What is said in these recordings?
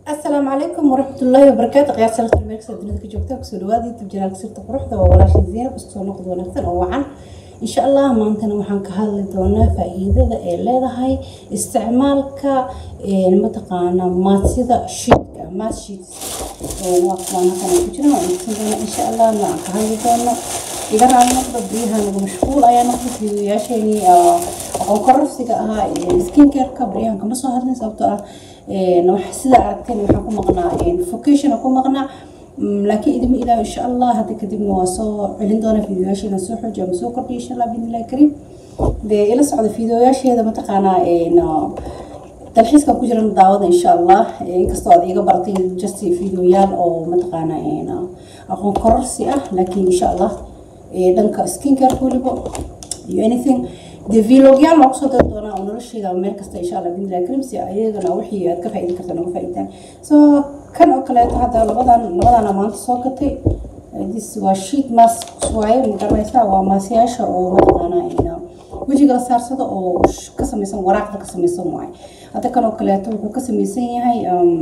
asalaamu calaykum waraxmatullaahi wabarakaatu qiyaar salata meelkasta dunida ka joogta kusoo dhawaada youtube janaalka sirta quruxda waa walaashay zeynab kusoo noqod wanaagsan oo wacan insha allah maantana waxaan ka hadli doonaa faa-iidada ay leedahay isticmaalka mataqaana maadsida shiidka maas shiits waa kuwaan halkan ku jiran waan idinsan doonaa insha allah aan ka hadli doono iga raali noqda biyaha nagu mashquul ayaa noqda fiidiyoyaasheenii aqoon kororsiga ahaa skincareka baryahan kama soo hadlin sababtoo ah sida aragteen waxaan ku maqnaa vocationa ku maqnaa laakiin idima ilaa insha allah hadda kadibna waa soo celin doona fiidiyoyaasheeda soo xooji ama soo kordhiya insha allah biidnillahi kariim dee ila socda fiidiyoyaasheeda mataqaanaa dalxiiska ku jiran daawada insha allah inkastoo aad iga baratay just fiidiyoyaal oo mataqaanaa aqoon kororsi ah laakiin insha allah dhanka skincare weliba iyo anything dee vlogyaal waa kusoo dari doonaa oo nolosheeda meel kasta insha allah biidnillahi kariim si ayagana wixii aad ka faa'iidi karta noga faa'iidaan so kan oo kaleeto hadda labadan labadana maanta soo gatay this waa sheet mask waaye magaranaysaa waa maasyaasha oo mataqaanaa wejiga la saarsado oo ka samaysan waraaqda ka samaysan waaye hadda kan oo kaleeto wuxuu ka samaysan yahay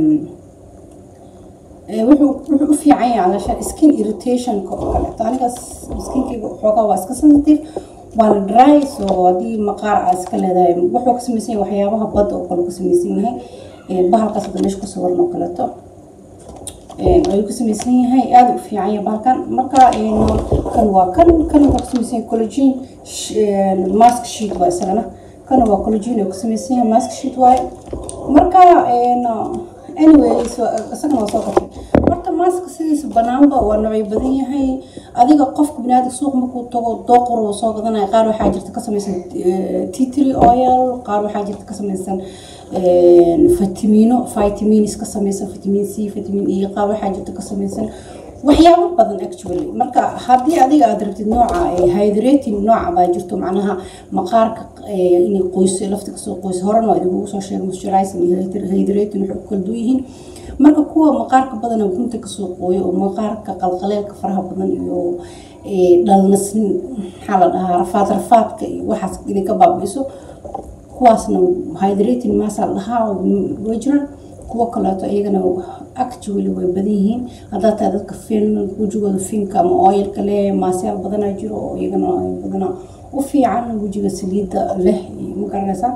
wuxuu wuxuu u fiican yahay alashaan skin irritationka oo kaleeto anigaas skinkayga xoogaa waa iska sensitive waana dry so haddii maqaar aa iska leedahay wuxuu ka samaysan yahay waxyaabaha badda oo kale ka samaysan yahay bahalkaas hadda meesha ku sawiran oo kaleeto ayuu ka samaysan yahay aada u fiican yahay bahalkan marka kan waa kan kan wuxuu ka samaysan yahay collagen mask sheet waa isagana kan waa collagen oo ka samaysan yahay mask sheet waaye marka anyway isagana waa soo gatay horta maaska sidiisa banaanba waa noocyo badan yahay adiga qofka binaadam suuq markuu tago dooqor uu soo gadanaya qaar waxaa jirta ka samaysan titry oil qaar waxaa jirta ka samaysan vitamino vitamins ka samaysan vitamin c vitamin e qaar waxaa jirta ka samaysan waxyaabo badan actually marka haddii adiga aad rabtid nooca hydrating nooca baa jirto macnaha maqaarka inay qoyso lafta kasoo qoyso horena waa idinkugu soo sheegay moisturizing iyo hydrating waxay ku kala duwan yihiin marka kuwa maqaarka badana gunta kasoo qooyo oo maqaarka qalqaleelka faraha badan iyo dhalnas maxaa la dhahaa rafaad rafaadka iyo waxaas inay ka baabi'iso kuwaasna hydrating maasaa la dhahaa way jiraan kuwo kaleeto iyagana actually way badan yihiin haddaa tahay dadka fin wejigooda finka ama oilka leh maasyaal badanaa jiro oo iyagana badana u fiican wejiga saliidda leh ma garanaysaa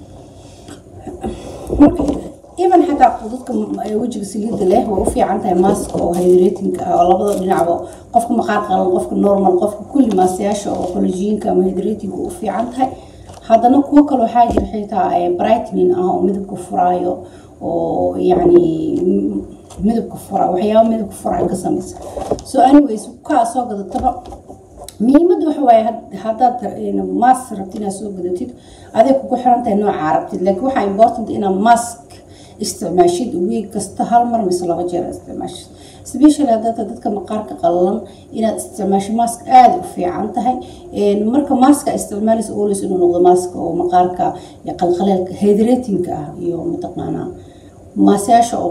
marka even xataa dadka wejiga saliidda leh way u fiican tahay maaska oo hydratingka ah oo labada dhinacba qofka maqaar qalan qofka normal qofka kulli maasyaasha oo collagenka ama hydratingka u fiican tahay haddana kuwo kale waxaa jira xitaa brightening ah oo midabka furaayo oo yacni midabka fura waxyaaba midabka fura ka samaysa so anyways kaa soo gadataba muhiimadda waxa waaye haddaad mask rabtid inaad soo gadatid aday kugu xiran tahay noocaa rabtid laakiin waxaa important inaad mask isticmaashid week kasta hal mar mise laba jeer isticmaashid specially haddaad dadka maqaarka qallalan inaad isticmaasho mask aada u fiican tahay marka maska isticmaalaysa always inuu noqdo maska oo maqaarka qalqaleelka hydratingka ah iyo mataqaanaa maasyaasha oo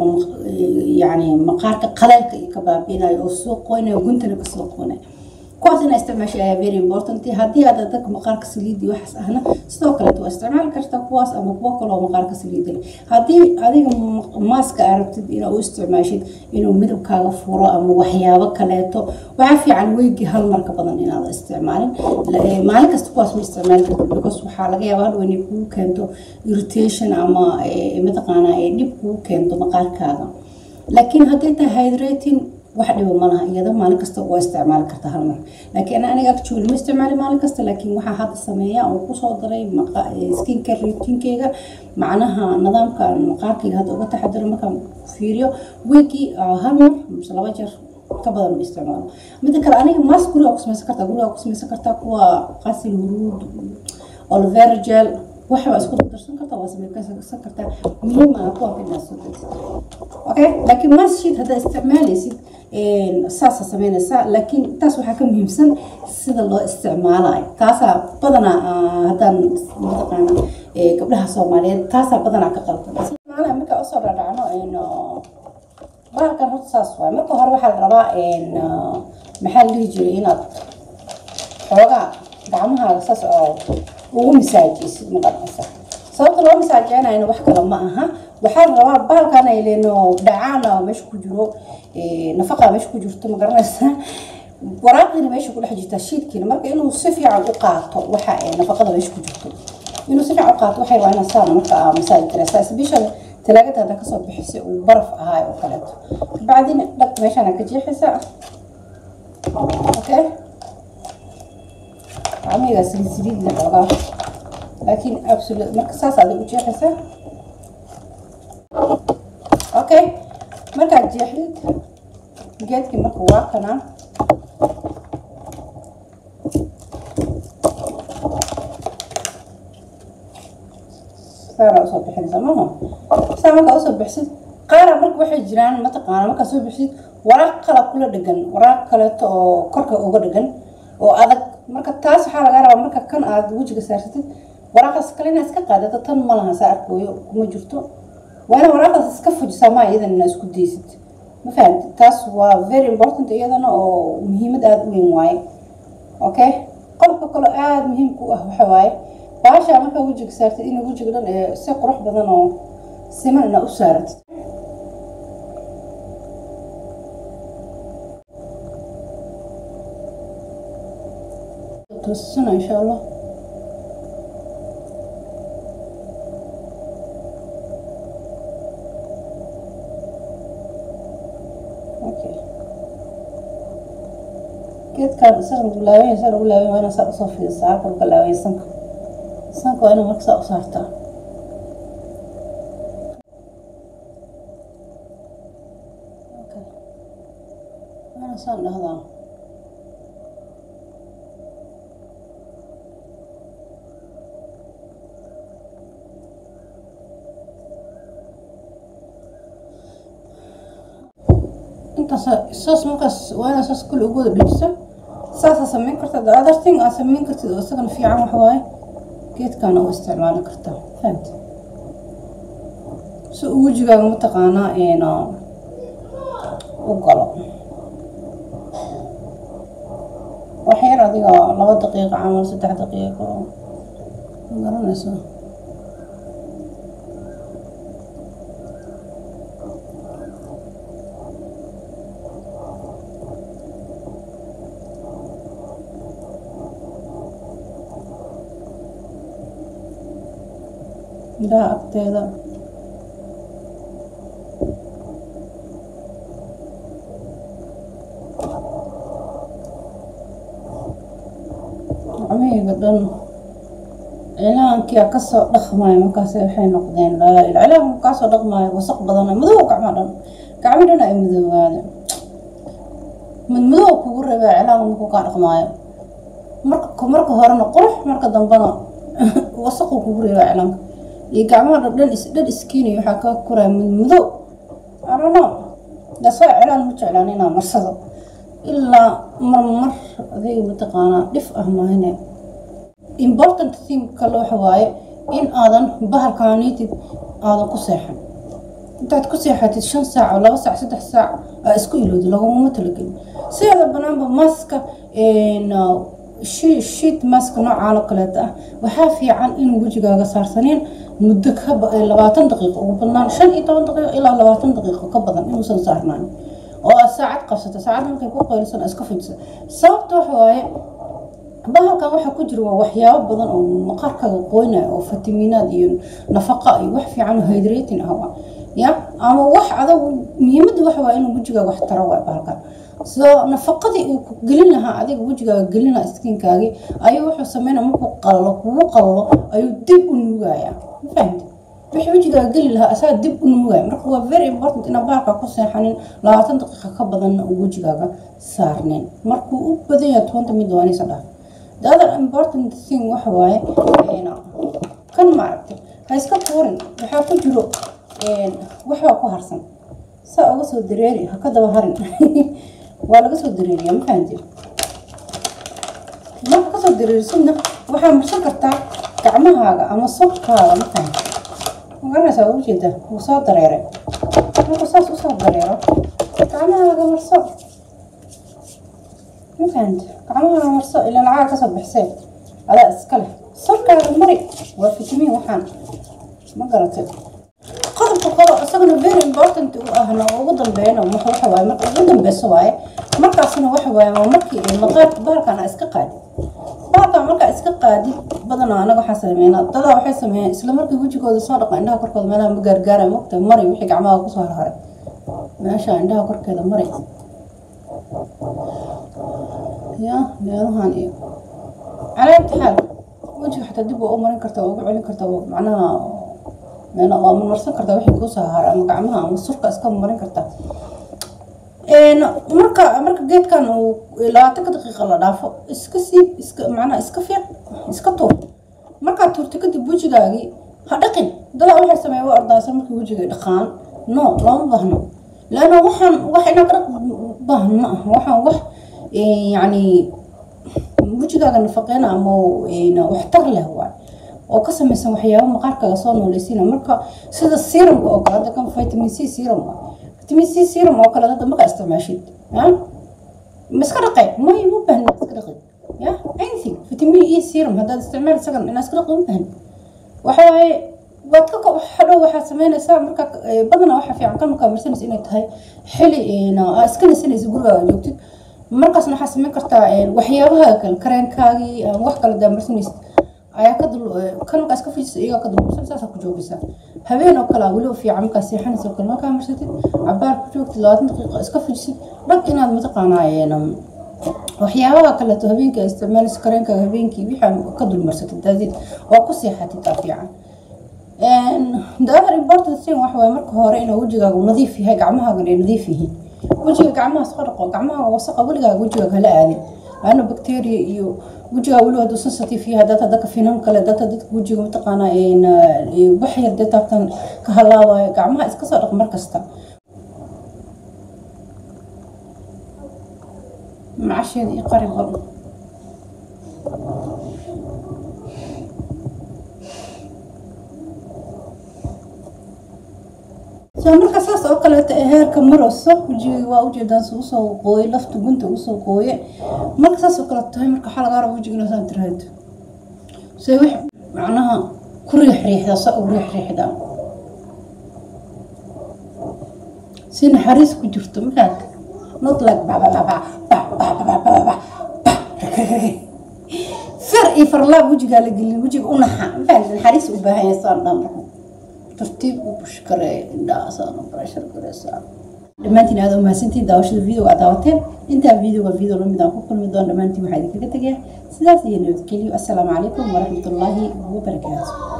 yani maqaarka qaleelka iyo ka baabiinayo oo soo qoynayo guntana kasoo qoynayo kuwaas inaa isticmaasha ayaa very important haddii aad dadka maqaarka saliidi waxaas ahna sidoo kaleet waa isticmaali kartaa kuwaas ama kuwo kale oo maqaarka saliida leh haddii adiga maaska aa rabtid inaa u isticmaashid inuu midabkaaga furo ama waxyaabo kaleeto waxaa fiican weygii hal marka badan inaad isticmaalin maalin kasta kuwaas ma isticmaali kartid because waxaa laga yaaba hadhow inay kugu keento irritation ama mataqaanaa dhib kugu keento maqaarkaaga laakiin hadday tahay hydrating wax dhiba ma laha iyada maalin kasta waa isticmaali karta hal mar laakiin aniga actually ma isticmaali maalin kasta laakiin waxaa hadda sameeya oo kusoo daray skincare routinkeyga macnaha nidaamka maqaarkayga hadda uga taxadiro markaan fiiriyo weekii hal mar mise laba jeer ka badan ma isticmaalo midda kale aniga maas guriga ku samaysan kartaa guriga ku samaysan kartaa kuwa qasil huruud olivera gel waxbaa isku darsan kartaa waa samaysan kartaa muhiim ah kuwa inaad soo degsid okay laakiin maas sheet haddaad isticmaalaysid saasa sameynaysaa laakiin taas waxaa ka muhiimsan sida loo isticmaalayo taasaa badanaa haddaan mataqaana gabdhaha soomaaliyeed taasaa badanaa ka qaldan markaa usoo dhadhacno bahalkan horta saas waay marka hore waxaa la rabaa maxaa la dhihi jiray inaad xoogaa gacmahaaga saas oo ugu misaajiysid maqanaysa sababta loo masaajeynayna wax kale ma aha waxaa la rabaa bahalkan ay leeno dhacaana meesha ku jiro nafaqa meesha ku jirto ma garanaysa waraaqdiina meesha ku dhex jirta shiidkiina marka inuu si fiican u qaato waxa nafaqada meesha ku jirto inuu si fiican u qaato waxay waa inaa saan marka aa masaali karaysaa especially talaagada hadda kasoo bixisay uu baraf ahaay oo kaleeto kabacdina dhag meeshaana ka jeexaysaa okay gacmahayga saliid saliid leh xoogaa laakiin absolute marka saas aad u jeexaysaa okay markaad jeexdid geedkii marka waa kanaan saana usoo bixinaysa maaha saa markaa usoo bixisid qaara marka waxay jiraan mataqaana markaa soo bixisid waraaq kala kula dhegan waraaq kaleeto oo korka uga dhegan oo adag marka taas waxaa laga rabaa marka kan aad wejiga saarsatid waraaqaas kale inaad iska qaadato tan ma laha saa arkooyo kuma jirto waa ina waraaqaas iska fujisaa maa iyadan inaa isku daysid ma fahamti taas waa very important iyadana oo muhiimad aada u weyn waaye okay qolka kaloo aada muhiimka u ah waxa waaye baashaa markaa wejiga saartid in wejiga dhan ee si qurux badan oo siman inaa u saaratid toosisana insha allah okay geedkan isaga lagu laabanya isaga lagu laabanya waa inaa saa usoo fidisaa halka laga laabanya sanka sanka waa inaa marka saa u saartaa okay waa inaa saan dhahdaa intaas saas markaas waa inaa saas kule ugu wada dhejisa saasaa sameyn karta the other thing aa sameyn kartid oo isagana fiican waxa waaye geedkaana u isticmaali kartaa fahamti si uu wejigaaga mataqaanaa ina u galo wax yar adiga laba daqiiqo camal saddex daqiiqo ma garanaysa indhaha agteeda gacmahayga dhan cilaankia kasoo dhaqmaayo markaas waxay noqdeen cilaanka kaasoo dhaqmaayo wasaq badan madow gacma dhan gacmo dhan ay madoowaade madmadow kugu rabaa cilaanka markuu kaa dhaqmaayo marka marka horena qurux marka dambena wasaquu kugu rabaa cilaanka iyo gacmaha dhan dhan iskiinay waxaa kaa koraya madmadow arano dasoo cilaan ma jeclaan inaa marsado ilaa marmar adiga mataqaanaa dhif ah maahane important thing kale waxa waaye in aadan bahalkaanitid aadan ku seexan intaad ku seexatid shan saac oo laba saac saddex saac aa isku ilowda lagumama talagelin sideeda banaanba maska shiit maska noocaan oo kaleeta ah waxaa fiican inuu wejigaaga saarsaneen muddo ka labaatan daqiiqo ugu badnaan shan iyo toban daqiiqo ilaa labaatan daqiiqo ka badan inuusan saarnaan oo aad saacad qabsata saacad markay ku qaylisan iska fujisa sababta waxa waaye bahalkan waxaa ku jira waa waxyaabo badan oo maqaarkaaga qoynaya oo fitamiinaad iyo nafaqa iyo wax fiican oo hydrating ah ya ama wax adag muhiimadda waxa waa inuu wejigaaga wax taro waay bahalkan soo nafaqadii uu ku gelin lahaa adiga wejigaaga gelin lahaa skiinkaagii ayuu wuxuu sameynaya markuu qalalo kugu qalalo ayuu dib u nuugaya ma fahamti wixii wejigaaga geli lahaa asaga dib u nuugaya marka waa very important inaa bahalka ku seexanin labaatan daqiiqa ka badanna uu wejigaaga saarneen markuu u badan yahay tobanka mid waa inaysan dhaaf the other important thing waxa waaye kan maaragtay ha iska tuurin waxaa ku jiro waxbaa ku harsan saa uga soo dareeri ha ka daba harin waa laga soo dareeriya ma fahanti marka kasoo dareerisidna waxaa marsan kartaa gacmahaaga ama sobkaaga ma fahanti ma garanaysaa waa ujeeda wuu soo dareeray marka saas usoo dareero gacmahaaga marso ma fahanti gacmahaaga marso ilaa lacaga kasoo bixisee adaa iska leh sobkaaga mari waa fitamiin waxaan ma garatay qodobka important u ahna oo ugu dambeeyana waxa waxa waaye marka ugu dambeyso waaye markaasna waxa waaye waa markii maqaar bahalkan iska qaadi bahalkan markaa iska qaadi badanaa anaga waxaa sameynaa dadaa waxay sameeyaan isla markii wejigooda soo dhaqa indhaha korkooda meelaha ma gaargaaraya mogta mari wixii gacmaha kusoo harharay meesha indhaha korkeeda mari ya meelahan iyo calaa imtixaan wejiga xataa dib waa u marin kartaa waa ugu celin kartaa macnaha meel waa marmarsan kartaa wixii kusoo haray ama gacmaha ama surka iska marin kartaa marka marka geedkan uu labaatanka daqiiqa la dhaafo iska siib iska macnaha iska fiiq iska tuur markaad tuurta kadib wejigaagii ha dhaqin dadaa waxay sameeya waa ordaysa markii wejiga dhaqaan no looma baahno laanna waxaan wax inaad dhaq baahan ma aha waxaan wax yacni wejigaaga nafaqeyna ama waxtar leh waay oo ka samaysan waxyaaba maqaarkaaga soo nooleysiina marka sida serumka oo kale hadda kan vitamin c serum ah vitamin c serum oo kale hadda markaa isticmaashid ya ma iska dhaqay may ma baahna iska dhaqi ya anything vitamin e serum haddaad isticmaal isagan inaad iska dhaqi ma baahna waxa waaye waad ka hadhow waxaad sameynaysaa marka badanaa waxaa fiican kan markaa marsanaysa inay tahay xili iska nasanaysa gurigaaga joogtid markaasna waxaa sameyn kartaa waxyaabaha kale kareenkaagii wax kale daa marsanaysa ayaa ka dul kan markaa iska fujisa iyagaa ka dulmarsan saasaa ku joogaysaa habeen oo kale weliba fiican markaa seexanaysa oo kale markaa marsatid cabaar ku joogtid labaatan daqiiqa iska fujisid dhag inaad mataqaanaa waxyaabaha kaleeto habeenkii ay isticmaalaysa kareenkaaga habeenkii wixaan ka dulmarsatid daadid waa ku seexatid taa fiican the other important thing waxa waaye marka hore inuu wejigaagu nadiif yahay gacmahaagan ay nadiif yihiin wejiga gacmaha soo dhaqo gacmaha wasaqa weligaaga wejigaaga hala aadin laana bacteria iyo wejigaa weliba hadduu sensitive yahay data dadka finan kale data dadka wejiga mataqaanaa wax yar dee taabtan ka halaabayo gacmaha iska soo dhaq mar kasta macasheeda iyo qari badan soo marka saas oo kaleeto ee heerka marayso wejiga waa ujeedaan si usoo qooye lafta gunta usoo qooye marka saas oo kaleeto tahay marka waxaa lagaa raba wejiga inaa tiraahdo se wix macnaha ku riix riixda sa u riix riixda si naxariis ku jirto markaad not like fir iyo farlaab wejigaa la gelin wejiga u naxa maxaa naxariis u baahan yahay saan dhan tartiib u bush kareeya indhahaasaan barashar gareysaa dhammaantiin aada umahadsantiin daawashada videoga aad daawateen intaa videoga video lamid aan ku kulmi doon dhammaantiin waxaa idinkaga tegayaa sidaas iyo nabadgelyo assalaamu calaykum waraxmatullaahi wabarakaatu